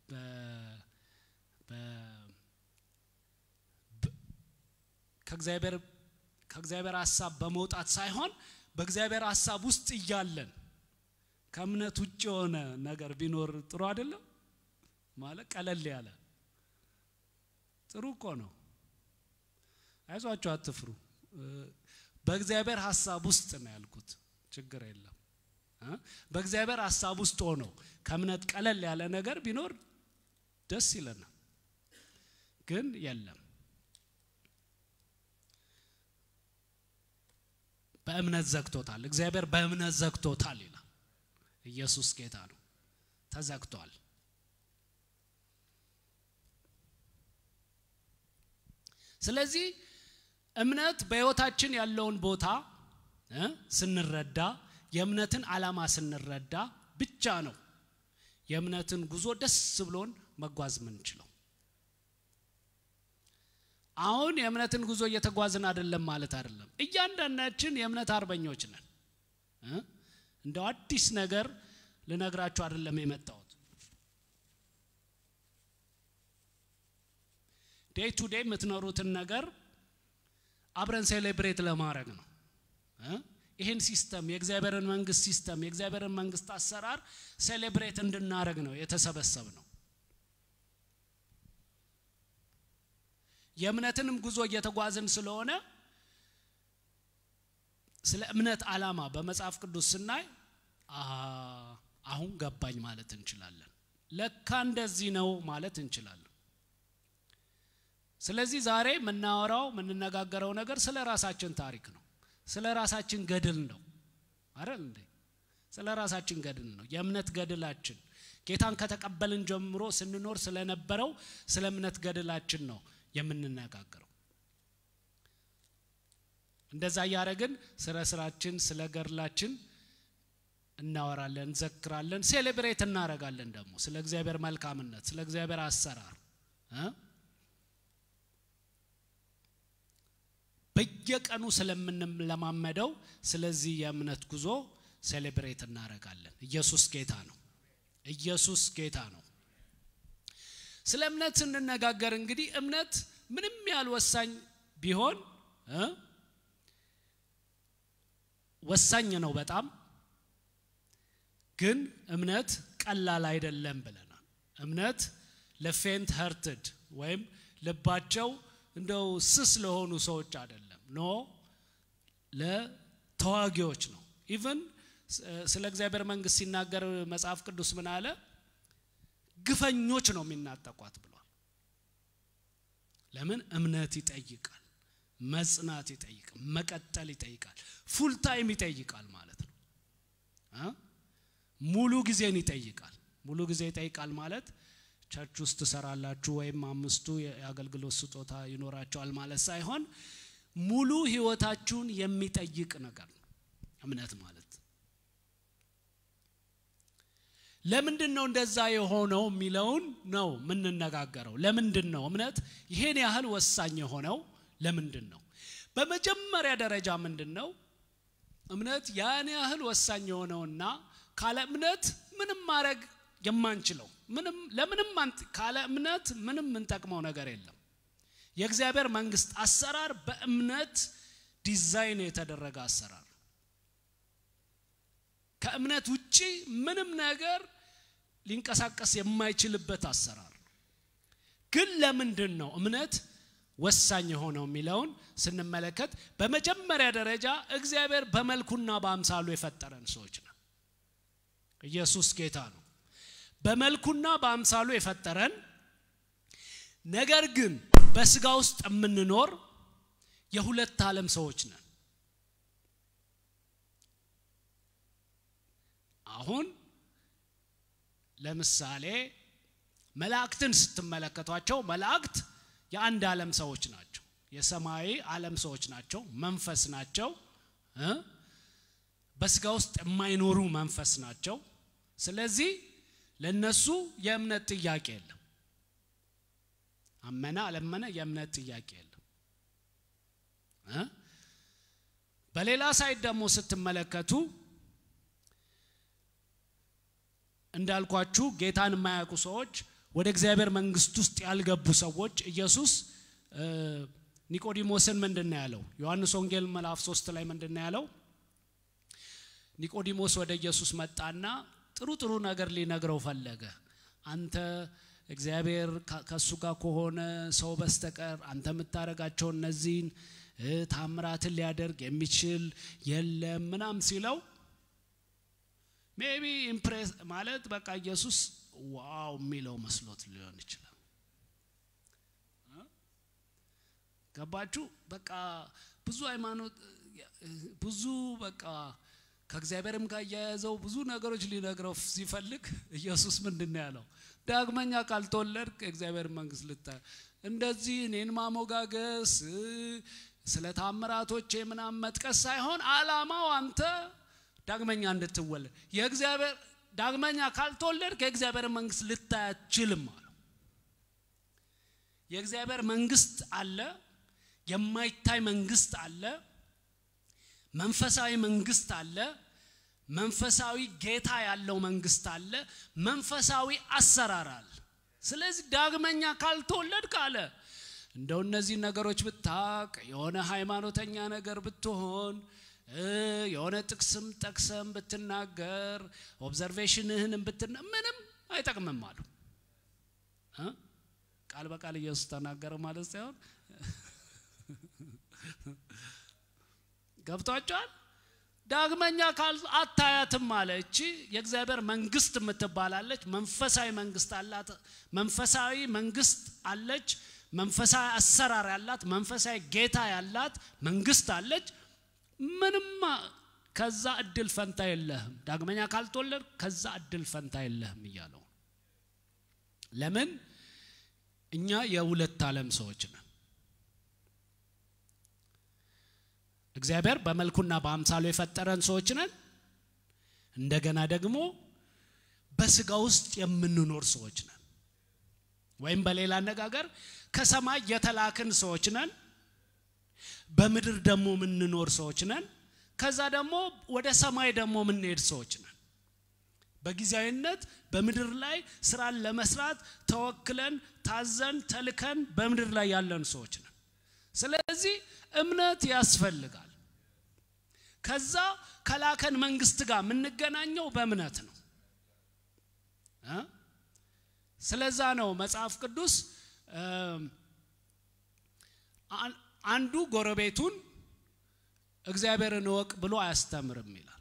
ከእግዚአብሔር ከእግዚአብሔር ሀሳብ በመውጣት ሳይሆን በእግዚአብሔር ሀሳብ ውስጥ እያለን ከእምነት ውጭ የሆነ ነገር ቢኖር ጥሩ አይደለም ማለት ቀለል ያለ ጥሩ እኮ ነው አይዟቸው አትፍሩ በእግዚአብሔር ሀሳብ ውስጥ ነው ያልኩት ችግር የለም በእግዚአብሔር ሀሳብ ውስጥ ሆነው ከእምነት ቀለል ያለ ነገር ቢኖር ደስ ይለናል ግን የለም በእምነት ዘግቶታል እግዚአብሔር በእምነት ዘግቶታል ይላል ኢየሱስ ጌታ ነው ተዘግቷል ስለዚህ እምነት በህይወታችን ያለውን ቦታ ስንረዳ የእምነትን ዓላማ ስንረዳ ብቻ ነው የእምነትን ጉዞ ደስ ብሎን መጓዝ ምንችለው አሁን የእምነትን ጉዞ እየተጓዝን አይደለም ማለት አይደለም እያንዳንዳችን የእምነት አርበኞች ነን እንደው አዲስ ነገር ልነግራችሁ አይደለም የመጣሁት ዴይ ቱ ዴይ የምትኖሩትን ነገር አብረን ሴሌብሬት ለማድረግ ነው ይህን ሲስተም የእግዚአብሔርን መንግስት ሲስተም የእግዚአብሔርን መንግስት አሰራር ሴሌብሬት እንድናደረግ ነው የተሰበሰብ ነው የእምነትንም ጉዞ እየተጓዝን ስለሆነ ስለ እምነት ዓላማ በመጽሐፍ ቅዱስ ስናይ አሁን ገባኝ ማለት እንችላለን ለካ እንደዚህ ነው ማለት እንችላለን ስለዚህ ዛሬ የምናወራው የምንነጋገረው ነገር ስለ ራሳችን ታሪክ ነው ስለ ራሳችን ገድል ነው አይደል እንዴ ስለ ራሳችን ገድል ነው የእምነት ገድላችን ጌታን ከተቀበልን ጀምሮ ስንኖር ስለነበረው ስለ እምነት ገድላችን ነው የምንነጋገረው እንደዛ እያደረግን ስለ ስራችን ስለ ገድላችን እናወራለን እንዘክራለን ሴሌብሬት እናደረጋለን ደግሞ ስለ እግዚአብሔር መልካምነት ስለ እግዚአብሔር አሰራር በየቀኑ ስለምንለማመደው ስለዚህ የእምነት ጉዞ ሴሌብሬት እናደረጋለን ኢየሱስ ጌታ ነው ኢየሱስ ጌታ ነው ስለ እምነት ስንነጋገር እንግዲህ እምነት ምንም ያህል ወሳኝ ቢሆን ወሳኝ ነው በጣም ግን እምነት ቀላል አይደለም ብለናል እምነት ለፌንት ሀርትድ ወይም ልባቸው እንደው ስስ ለሆኑ ሰዎች አይደለም ኖ ለተዋጊዎች ነው ኢቨን ስለ እግዚአብሔር መንግስት ሲናገር መጽሐፍ ቅዱስ ምን አለ ግፈኞች ነው የሚናጠቋት ብሏል ለምን እምነት ይጠይቃል መጽናት ይጠይቃል መቀጠል ይጠይቃል ፉል ታይም ይጠይቃል ማለት ነው ሙሉ ጊዜን ይጠይቃል ሙሉ ጊዜ ይጠይቃል ማለት ቸርች ውስጥ ትሰራላችሁ ወይም አምስቱ የአገልግሎት ስጦታ ይኖራቸዋል ማለት ሳይሆን ሙሉ ህይወታችሁን የሚጠይቅ ነገር ነው እምነት ማለት ለምንድን ነው እንደዛ የሆነው የሚለውን ነው የምንነጋገረው ለምንድን ነው እምነት ይሄን ያህል ወሳኝ የሆነው ለምንድን ነው በመጀመሪያ ደረጃ ምንድን ነው እምነት ያን ያህል ወሳኝ የሆነውና ካለ እምነት ምንም ማድረግ የማንችለው ምንም ለምንም ካለ እምነት ምንም የምንጠቅመው ነገር የለም የእግዚአብሔር መንግስት አሰራር በእምነት ዲዛይን የተደረገ አሰራር ከእምነት ውጪ ምንም ነገር ሊንቀሳቀስ የማይችልበት አሰራር ግን ለምንድን ነው እምነት ወሳኝ የሆነው የሚለውን ስንመለከት በመጀመሪያ ደረጃ እግዚአብሔር በመልኩና በአምሳሉ የፈጠረን ሰዎች ነው ኢየሱስ ጌታ ነው በመልኩና በአምሳሉ የፈጠረን ነገር ግን በስጋ ውስጥ የምንኖር የሁለት ዓለም ሰዎች ነን አሁን ለምሳሌ መላእክትን ስትመለከቷቸው መላእክት የአንድ ዓለም ሰዎች ናቸው። የሰማያዊ ዓለም ሰዎች ናቸው። መንፈስ ናቸው። እ በስጋ ውስጥ የማይኖሩ መንፈስ ናቸው። ስለዚህ ለነሱ የእምነት ጥያቄ የለም። አመነ አለመነ የእምነት ጥያቄ የለም። እ በሌላ ሳይድ ደግሞ ስትመለከቱ እንዳልኳችሁ ጌታን የማያውቁ ሰዎች ወደ እግዚአብሔር መንግስት ውስጥ ያልገቡ ሰዎች ኢየሱስ ኒቆዲሞስን ምንድን ነው ያለው? ዮሐንስ ወንጌል ምዕራፍ ሶስት ላይ ምንድን ነው ያለው? ኒቆዲሞስ ወደ ኢየሱስ መጣና ጥሩ ጥሩ ነገር ሊነግረው ፈለገ። አንተ እግዚአብሔር ከእሱ ጋር ከሆነ ሰው በስተቀር አንተ የምታደርጋቸው እነዚህን ታምራትን ሊያደርግ የሚችል የለም ምናም ሲለው ሜቢ ኢምፕሬስ ማለት በቃ ኢየሱስ ዋው የሚለው መስሎት ሊሆን ይችላል። ገባችሁ? በቃ ብዙ ሃይማኖት ብዙ በቃ ከእግዚአብሔርም ጋር እያያዘው ብዙ ነገሮች ሊነግረው ሲፈልግ ኢየሱስ ምንድን ነው ያለው? ዳግመኛ ካልተወለድክ የእግዚአብሔር መንግስት ልታ እንደዚህ እኔን ማሞጋገስ ስለ ታምራቶቼ ምናምን መጥቀስ ሳይሆን አላማው አንተ ዳግመኛ እንድትወለድ የእግዚአብሔር ዳግመኛ ካልተወለድክ የእግዚአብሔር መንግስት ልታይ አትችልም አለው። የእግዚአብሔር መንግስት አለ፣ የማይታይ መንግስት አለ፣ መንፈሳዊ መንግስት አለ፣ መንፈሳዊ ጌታ ያለው መንግስት አለ፣ መንፈሳዊ አሰራር አለ። ስለዚህ ዳግመኛ ካልተወለድክ አለ እንደው እነዚህ ነገሮች ብታቅ የሆነ ሃይማኖተኛ ነገር ብትሆን የሆነ ጥቅስም ጠቅሰም ብትናገር ኦብዘርቬሽንህንም ብትና ምንም አይጠቅምም አሉ። ቃል በቃል ኢየሱስ ተናገረ ማለት ሳይሆን ገብቷቸዋል። ዳግመኛ ካል አታያትም አለ። እቺ የእግዚአብሔር መንግስት የምትባላለች መንፈሳዊ መንግስት አላት። መንፈሳዊ መንግስት አለች። መንፈሳዊ አሰራር ያላት መንፈሳዊ ጌታ ያላት መንግስት አለች። ምንም ከዛ እድል ፈንታ የለህም። ዳግመኛ ካልተወለድ ከዛ እድል ፈንታ የለህም እያለው ለምን እኛ የሁለት ዓለም ሰዎች ነን። እግዚአብሔር በመልኩና በአምሳሉ የፈጠረን ሰዎች ነን። እንደገና ደግሞ በስጋ ውስጥ የምንኖር ሰዎች ነን። ወይም በሌላ አነጋገር ከሰማይ የተላክን ሰዎች ነን። በምድር ደግሞ የምንኖር ሰዎች ነን። ከዛ ደግሞ ወደ ሰማይ ደግሞ የምንሄድ ሰዎች ነን። በጊዜያዊነት በምድር ላይ ስራን ለመስራት ተወክለን ታዘን ተልከን በምድር ላይ ያለን ሰዎች ነን። ስለዚህ እምነት ያስፈልጋል። ከዛ ከላከን መንግስት ጋር የምንገናኘው በእምነት ነው። ስለዛ ነው መጽሐፍ ቅዱስ አንዱ ጎረቤቱን እግዚአብሔርን እወቅ ብሎ አያስተምርም ይላል።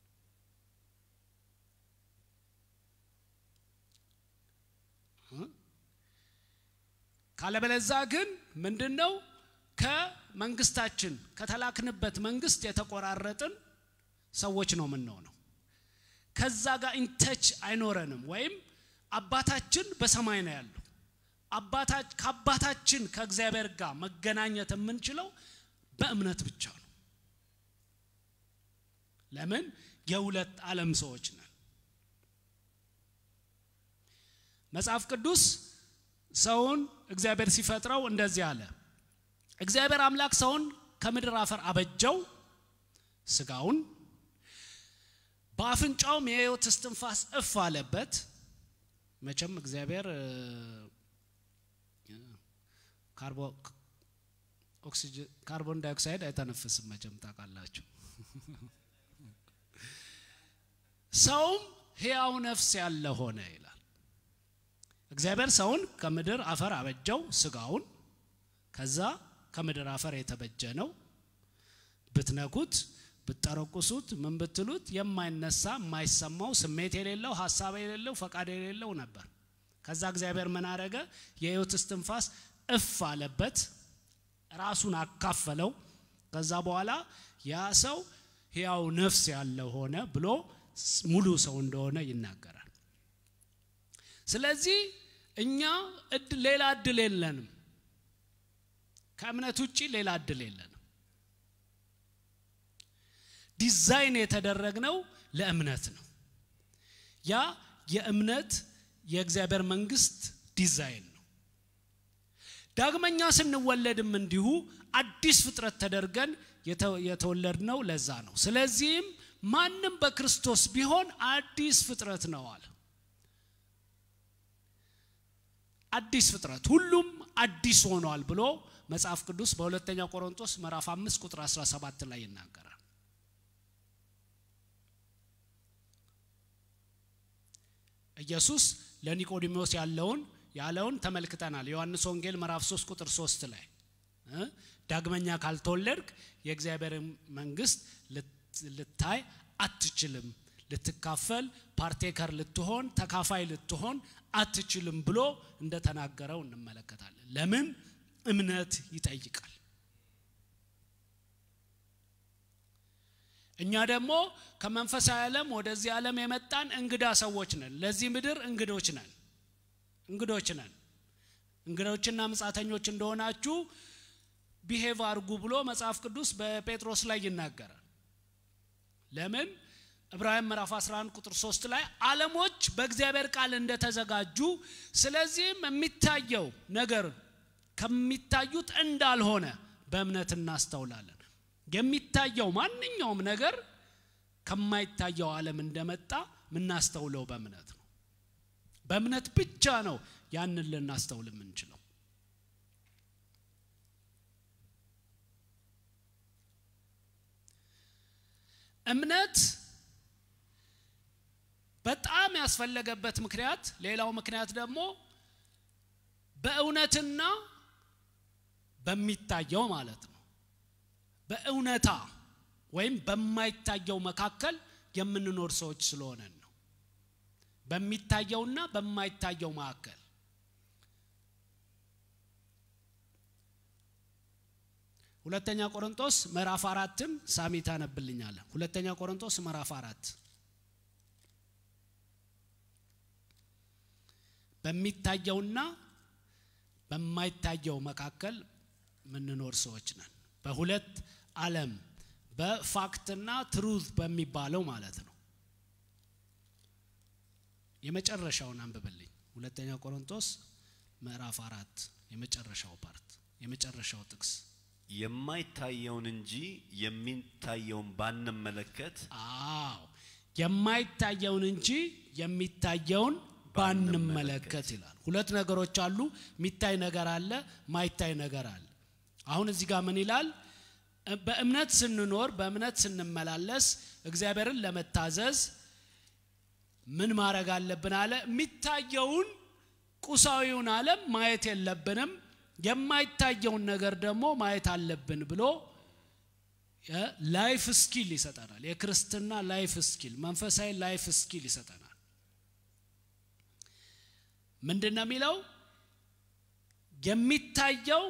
ካለበለዛ ግን ምንድን ነው ከመንግስታችን ከተላክንበት መንግስት የተቆራረጥን ሰዎች ነው የምንሆነው። ከዛ ጋር ኢንተች አይኖረንም። ወይም አባታችን በሰማይ ነው ያለው። ከአባታችን ከእግዚአብሔር ጋር መገናኘት የምንችለው በእምነት ብቻ ነው። ለምን? የሁለት ዓለም ሰዎች ነን። መጽሐፍ ቅዱስ ሰውን እግዚአብሔር ሲፈጥረው እንደዚህ አለ። እግዚአብሔር አምላክ ሰውን ከምድር አፈር አበጀው፣ ስጋውን በአፍንጫውም የሕይወት እስትንፋስ እፍ አለበት። መቼም እግዚአብሔር ካርቦን ዳይኦክሳይድ አይተነፍስም። መቼም ታውቃላችሁ። ሰውም ሕያው ነፍስ ያለ ሆነ ይላል። እግዚአብሔር ሰውን ከምድር አፈር አበጀው ስጋውን። ከዛ ከምድር አፈር የተበጀ ነው። ብትነኩት፣ ብትጠረቁሱት፣ ምን ብትሉት የማይነሳ የማይሰማው ስሜት የሌለው ሀሳብ የሌለው ፈቃድ የሌለው ነበር። ከዛ እግዚአብሔር ምን አረገ? የሕይወት እስትንፋስ እፍ አለበት፣ ራሱን አካፈለው። ከዛ በኋላ ያ ሰው ሕያው ነፍስ ያለ ሆነ ብሎ ሙሉ ሰው እንደሆነ ይናገራል። ስለዚህ እኛ ሌላ እድል የለንም። ከእምነት ውጪ ሌላ እድል የለንም። ዲዛይን የተደረግነው ለእምነት ነው። ያ የእምነት የእግዚአብሔር መንግስት ዲዛይን ነው። ዳግመኛ ስንወለድም እንዲሁ አዲስ ፍጥረት ተደርገን የተወለድነው ለዛ ነው። ስለዚህም ማንም በክርስቶስ ቢሆን አዲስ ፍጥረት ነው አለ። አዲስ ፍጥረት ሁሉም አዲስ ሆኗል ብሎ መጽሐፍ ቅዱስ በሁለተኛ ቆሮንቶስ ምዕራፍ 5 ቁጥር 17 ላይ ይናገራል። ኢየሱስ ለኒቆዲሞስ ያለውን ያለውን ተመልክተናል። ዮሐንስ ወንጌል ምዕራፍ 3 ቁጥር 3 ላይ ዳግመኛ ካልተወለድክ የእግዚአብሔር መንግስት ልታይ አትችልም፣ ልትካፈል ፓርቴከር ልትሆን ተካፋይ ልትሆን አትችልም ብሎ እንደተናገረው እንመለከታለን። ለምን? እምነት ይጠይቃል። እኛ ደግሞ ከመንፈሳዊ ዓለም ወደዚህ ዓለም የመጣን እንግዳ ሰዎች ነን። ለዚህ ምድር እንግዶች ነን እንግዶች ነን። እንግዶችና ምጻተኞች እንደሆናችሁ ቢሄቭ አርጉ ብሎ መጽሐፍ ቅዱስ በጴጥሮስ ላይ ይናገራል። ለምን? ዕብራውያን ምዕራፍ 11 ቁጥር 3 ላይ ዓለሞች በእግዚአብሔር ቃል እንደተዘጋጁ ስለዚህም የሚታየው ነገር ከሚታዩት እንዳልሆነ በእምነት እናስተውላለን። የሚታየው ማንኛውም ነገር ከማይታየው ዓለም እንደመጣ የምናስተውለው በእምነት ነው። በእምነት ብቻ ነው ያንን ልናስተውል የምንችለው። እምነት በጣም ያስፈለገበት ምክንያት ሌላው ምክንያት ደግሞ በእውነትና በሚታየው ማለት ነው። በእውነታ ወይም በማይታየው መካከል የምንኖር ሰዎች ስለሆነን ነው። በሚታየውና በማይታየው መካከል ሁለተኛ ቆሮንቶስ ምዕራፍ አራትን ሳሚ ታነብልኛለህ። ሁለተኛ ቆሮንቶስ ምዕራፍ አራት በሚታየውና በማይታየው መካከል የምንኖር ሰዎች ነን። በሁለት ዓለም በፋክትና ትሩዝ በሚባለው ማለት ነው። የመጨረሻውን አንብብልኝ። ሁለተኛ ቆሮንቶስ ምዕራፍ አራት የመጨረሻው ፓርት የመጨረሻው ጥቅስ የማይታየውን እንጂ የሚታየውን ባንመለከት አዎ የማይታየውን እንጂ የሚታየውን ባንመለከት ይላል። ሁለት ነገሮች አሉ። የሚታይ ነገር አለ፣ ማይታይ ነገር አለ። አሁን እዚህ ጋር ምን ይላል? በእምነት ስንኖር በእምነት ስንመላለስ እግዚአብሔርን ለመታዘዝ ምን ማድረግ አለብን አለ። የሚታየውን ቁሳዊውን ዓለም ማየት የለብንም፣ የማይታየውን ነገር ደግሞ ማየት አለብን ብሎ ላይፍ ስኪል ይሰጠናል። የክርስትና ላይፍ ስኪል፣ መንፈሳዊ ላይፍ ስኪል ይሰጠናል። ምንድን ነው የሚለው? የሚታየው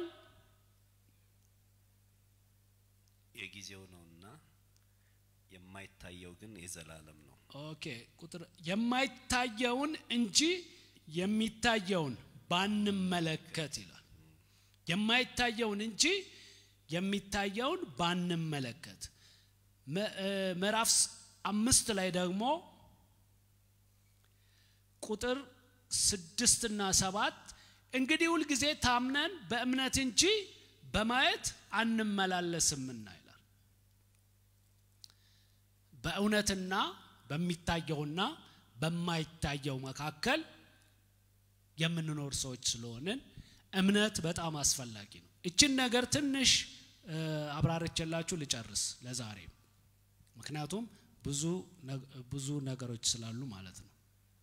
የጊዜው ነውና የማይታየው ግን የዘላለም ነው። ኦኬ ቁጥር የማይታየውን እንጂ የሚታየውን ባንመለከት ይላል። የማይታየውን እንጂ የሚታየውን ባንመለከት። ምዕራፍ አምስት ላይ ደግሞ ቁጥር ስድስትና ሰባት እንግዲህ ሁልጊዜ ታምነን በእምነት እንጂ በማየት አንመላለስምና ይላል። በእውነትና በሚታየውና በማይታየው መካከል የምንኖር ሰዎች ስለሆንን እምነት በጣም አስፈላጊ ነው። እችን ነገር ትንሽ አብራርቼላችሁ ልጨርስ ለዛሬ፣ ምክንያቱም ብዙ ብዙ ነገሮች ስላሉ ማለት ነው።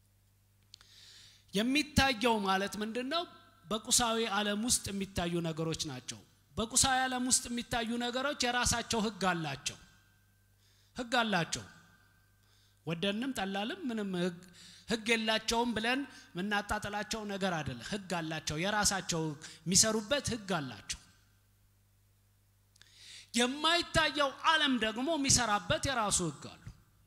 የሚታየው ማለት ምንድን ነው? በቁሳዊ ዓለም ውስጥ የሚታዩ ነገሮች ናቸው። በቁሳዊ ዓለም ውስጥ የሚታዩ ነገሮች የራሳቸው ሕግ አላቸው። ሕግ አላቸው። ወደንም ጠላልም ምንም ሕግ የላቸውም ብለን የምናጣጥላቸው ነገር አይደለም። ሕግ አላቸው። የራሳቸው የሚሰሩበት ሕግ አላቸው። የማይታየው ዓለም ደግሞ የሚሰራበት የራሱ ሕግ አሉ።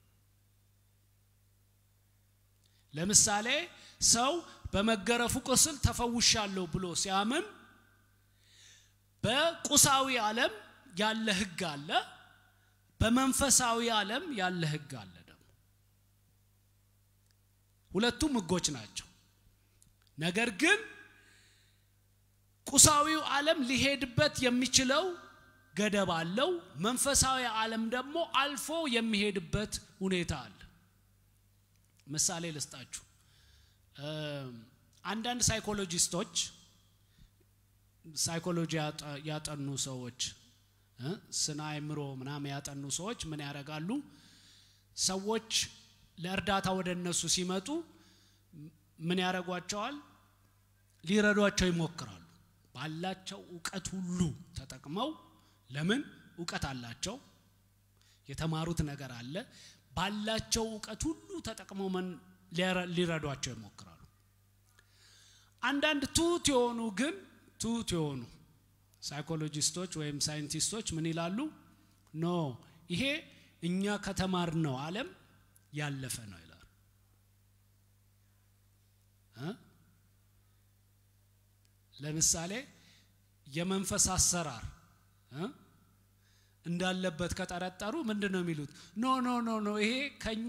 ለምሳሌ ሰው በመገረፉ ቁስል ተፈውሻለሁ ብሎ ሲያምን በቁሳዊ ዓለም ያለ ህግ አለ፣ በመንፈሳዊ ዓለም ያለ ህግ አለ። ደግሞ ሁለቱም ህጎች ናቸው። ነገር ግን ቁሳዊው ዓለም ሊሄድበት የሚችለው ገደብ አለው። መንፈሳዊ ዓለም ደግሞ አልፎ የሚሄድበት ሁኔታ አለ። ምሳሌ ልስጣችሁ። አንዳንድ ሳይኮሎጂስቶች ሳይኮሎጂ ያጠኑ ሰዎች ስነ አእምሮ ምናምን ያጠኑ ሰዎች ምን ያደርጋሉ? ሰዎች ለእርዳታ ወደ እነሱ ሲመጡ ምን ያደርጓቸዋል? ሊረዷቸው ይሞክራሉ። ባላቸው እውቀት ሁሉ ተጠቅመው ለምን እውቀት አላቸው፣ የተማሩት ነገር አለ። ባላቸው እውቀት ሁሉ ተጠቅመው ምን ሊረዷቸው ይሞክራሉ። አንዳንድ ትሁት የሆኑ ግን ትሁት የሆኑ ሳይኮሎጂስቶች ወይም ሳይንቲስቶች ምን ይላሉ? ኖ ይሄ እኛ ከተማርነው ዓለም ያለፈ ነው ይላሉ። ለምሳሌ የመንፈስ አሰራር እንዳለበት ከጠረጠሩ ምንድን ነው የሚሉት? ኖ ኖ ኖ ኖ ይሄ ከኛ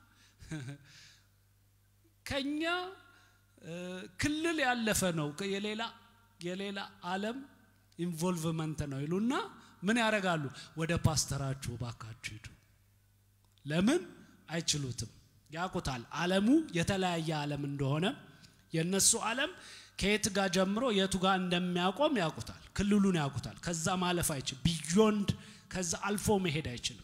ከኛ ክልል ያለፈ ነው የሌላ የሌላ ዓለም ኢንቮልቭመንት ነው ይሉና ምን ያደርጋሉ? ወደ ፓስተራችሁ ባካችሁ ሂዱ። ለምን አይችሉትም? ያውቁታል። ዓለሙ የተለያየ ዓለም እንደሆነ የእነሱ ዓለም ከየት ጋር ጀምሮ የቱ ጋር እንደሚያቆም ያውቁታል። ክልሉን ያውቁታል። ከዛ ማለፍ አይችል ቢዮንድ ከዛ አልፎ መሄድ አይችልም።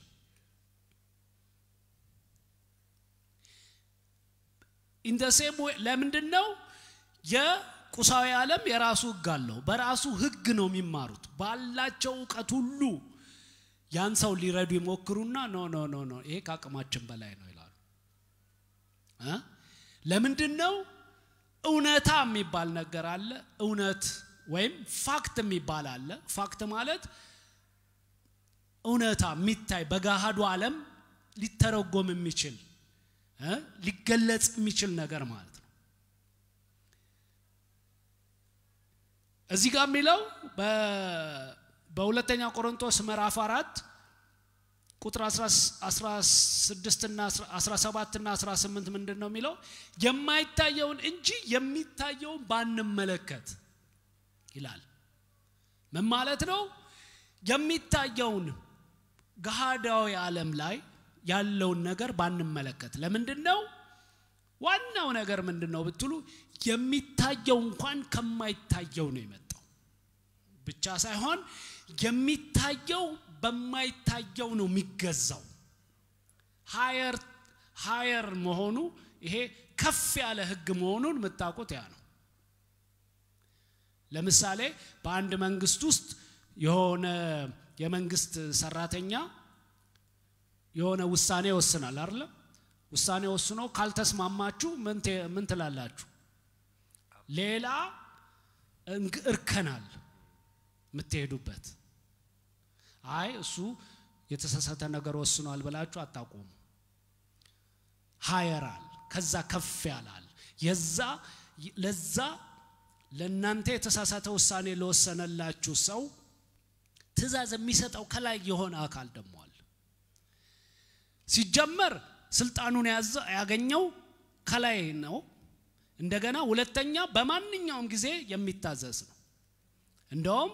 ኢን ደ ሴም ዌይ ለምንድን ነው የቁሳዊ ዓለም የራሱ ህግ አለው። በራሱ ህግ ነው የሚማሩት። ባላቸው እውቀት ሁሉ ያን ሰው ሊረዱ ይሞክሩና ኖ ኖ ኖ ኖ ይሄ ከአቅማችን በላይ ነው ይላሉ። ለምንድን ነው? እውነታ የሚባል ነገር አለ። እውነት ወይም ፋክት የሚባል አለ። ፋክት ማለት እውነታ የሚታይ በገሃዱ ዓለም ሊተረጎም የሚችል ሊገለጽ የሚችል ነገር ማለት ነው። እዚህ ጋር የሚለው በሁለተኛ ቆሮንቶስ ምዕራፍ አራት ቁጥር 16 እና 17 እና 18 ምንድን ነው የሚለው? የማይታየውን እንጂ የሚታየውን ባንመለከት ይላል። ምን ማለት ነው? የሚታየውን ገሃዳዊ ዓለም ላይ ያለውን ነገር ባንመለከት። ለምንድን ነው? ዋናው ነገር ምንድን ነው ብትሉ የሚታየው እንኳን ከማይታየው ነው የመጣው ብቻ ሳይሆን የሚታየው በማይታየው ነው የሚገዛው። ሀየር ሀየር መሆኑ ይሄ ከፍ ያለ ህግ መሆኑን የምታውቁት ያ ነው። ለምሳሌ በአንድ መንግስት ውስጥ የሆነ የመንግስት ሰራተኛ የሆነ ውሳኔ ይወስናል አይደለም? ውሳኔ ወስኖ ካልተስማማችሁ ምን ትላላችሁ? ሌላ እርከናል የምትሄዱበት አይ እሱ የተሳሳተ ነገር ወስኗል ብላችሁ አታቆሙ። ሀየራል ከዛ ከፍ ያላል የዛ ለዛ ለእናንተ የተሳሳተ ውሳኔ ለወሰነላችሁ ሰው ትእዛዝ የሚሰጠው ከላይ የሆነ አካል ደግሞ አለ። ሲጀመር ስልጣኑን ያገኘው ከላይ ነው። እንደገና ሁለተኛ በማንኛውም ጊዜ የሚታዘዝ ነው። እንደውም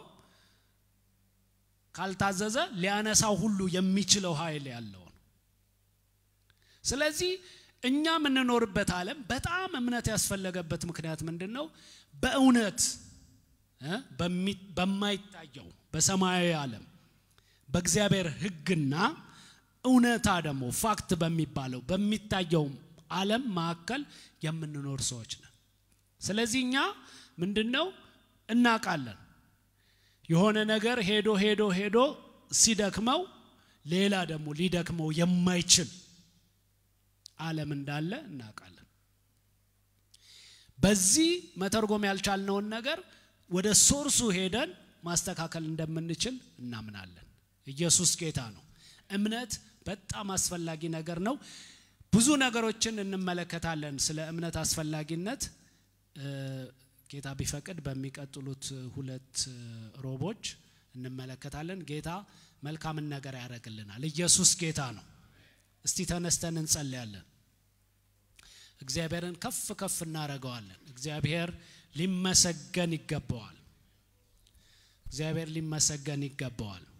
ካልታዘዘ ሊያነሳው ሁሉ የሚችለው ኃይል ያለው ነው። ስለዚህ እኛ የምንኖርበት ዓለም በጣም እምነት ያስፈለገበት ምክንያት ምንድን ነው? በእውነት በማይታየው በሰማያዊ ዓለም በእግዚአብሔር ሕግና እውነታ ደግሞ ፋክት በሚባለው በሚታየው ዓለም መካከል የምንኖር ሰዎች ነን። ስለዚህ እኛ ምንድን ነው እናውቃለን የሆነ ነገር ሄዶ ሄዶ ሄዶ ሲደክመው ሌላ ደግሞ ሊደክመው የማይችል ዓለም እንዳለ እናውቃለን። በዚህ መተርጎም ያልቻልነውን ነገር ወደ ሶርሱ ሄደን ማስተካከል እንደምንችል እናምናለን። ኢየሱስ ጌታ ነው። እምነት በጣም አስፈላጊ ነገር ነው። ብዙ ነገሮችን እንመለከታለን ስለ እምነት አስፈላጊነት ጌታ ቢፈቅድ በሚቀጥሉት ሁለት ሮቦች እንመለከታለን። ጌታ መልካምን ነገር ያደርግልናል። ኢየሱስ ጌታ ነው። እስቲ ተነስተን እንጸልያለን። እግዚአብሔርን ከፍ ከፍ እናደርገዋለን። እግዚአብሔር ሊመሰገን ይገባዋል። እግዚአብሔር ሊመሰገን ይገባዋል።